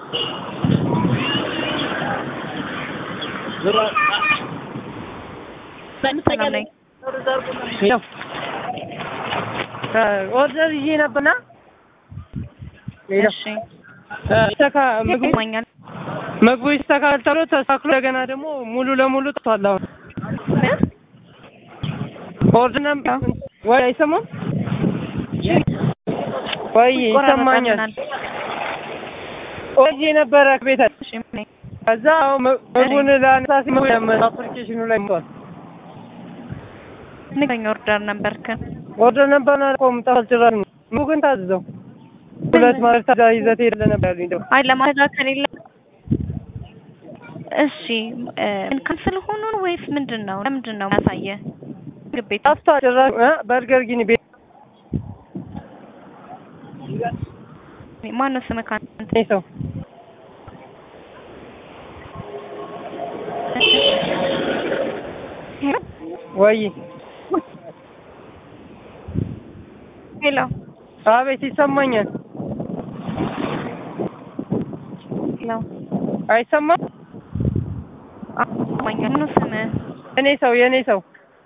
ሰላም ነኝ። ኦርደር ይዤ ነበርና እሺ ይስተካ ምግቡ ይሰማኛል። ምግቡ ይስተካከል ተብሎ ተስተካክሎ እንደገና ደግሞ ሙሉ ለሙሉ ጠፍቷል። አሁን ኦርደር ነበር ወይ አይሰማም ወይ ይሰማኛል። ይቆራረጣልናል። ኦርደር ነበረ ቤት እሺ ምን- ከዛ አሁን ምግቡን ላነሳ ሲል አፕሊኬሽኑ ላይ መጥቷል። ንገረኝ ኦርደር ነበርክን? ኦርደር ነበርና ቆም ጠፋል ጭራሽ ነው። ምግቡ ግን ታዝዘው ሁለት ማለት ታዛ ይዘት ሄደ ነበር ያሉኝ ደግሞ አይ ለማስተካከል የለ እሺ እ ካንስል ሆኖ ነው ወይስ ምንድን ነው? ለምንድን ነው ያሳየ ምግብ ቤት ጠፍቷል ጭራሽ እ በርገር ጊኒ ቤት ማነው ስምህ? ካንተ እኔ ሰው ወይ ሄሎ አቤት ይሰማኛል። ሄሎ አይሰማም? ማኛል ማነው ስምህ? እኔ ሰው የእኔ ሰው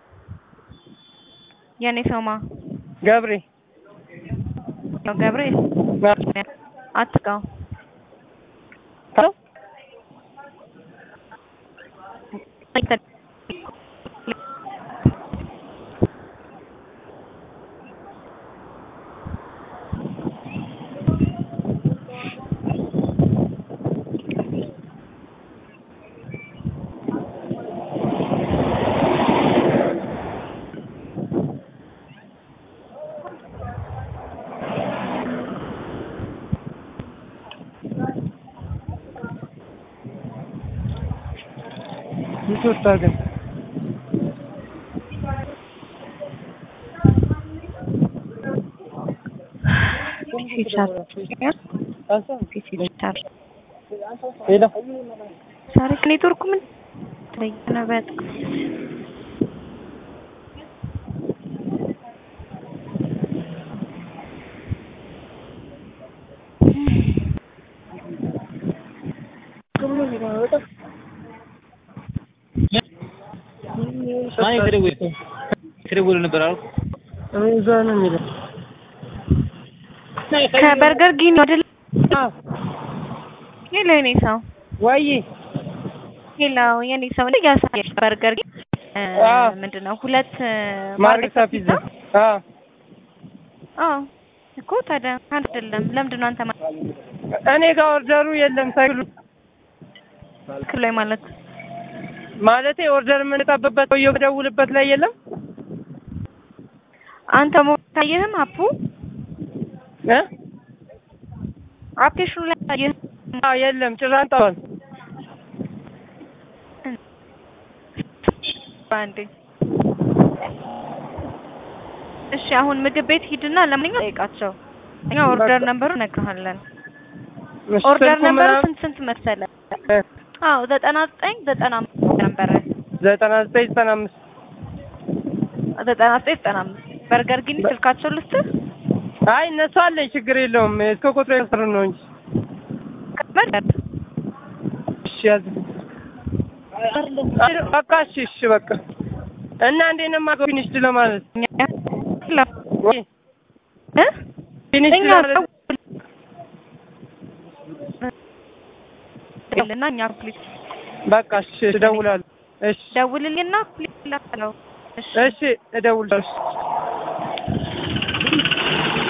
የኔ ሰውማ ገብሬ ነው ገብርኤል አትጋው ሄሎ ይወጣ ግን ሄሎ ዛሬ ኔትወርኩ ምን ተለየ ነው በጣም ማን የተደወለ የተደወለ ነበር አልኩ። እኔ እዛ ነው የሚለው ከበርገር ጊኒ አይደል? አዎ ሄሎ የኔ ሰው ወይ ሄሎ የኔ ሰው እንደ ያሳየሽ በርገር ጊኒ እ አዎ። ምንድን ነው ሁለት እ ማርገሳ ፒዛ አዎ አዎ እኮ ታዲያ አንድ አይደለም። ለምንድን ነው አንተ እኔ ጋር ኦርደሩ የለም ሳይሉ ማክል ላይ ማለት ማለቴ ኦርደር የምንጠብበት ሰውዬው ደውልበት ላይ የለም አንተ ሞታየህም አፑ እ አፕሊኬሽኑ ላይ ታየህ አዎ የለም ጭራሽ ጠዋል አንዴ እሺ አሁን ምግብ ቤት ሂድና ለማንኛውም ጠይቃቸው። እኛ ኦርደር ነምበሩ እነግርሃለን። ኦርደር ነምበሩ ስንት ስንት መሰለ? አዎ ዘጠና ዘጠኝ ዘጠና አምስት ነበረ ዘጠና ዘጠኝ ዘጠና አምስት ዘጠና ዘጠኝ ዘጠና አምስት በርገር ግን ስልካቸው ልስጥህ አይ እነሱ አለኝ ችግር የለውም እስከ ቁጥሩ የሰሩ ነው እንጂ በርገር እሺ ያዝ በቃ እሺ እሺ በቃ እና እንዴት ነው የማውቀው ፊኒሽድ ለማለት ወይ እ ፊኒሽድ እኛ ለማለት እና እኛ ፕሊዝ በቃ እሺ እደውላለሁ እሺ ደውልልኝና ፕሊዝ ላለው እሺ እሺ እደውላለሁ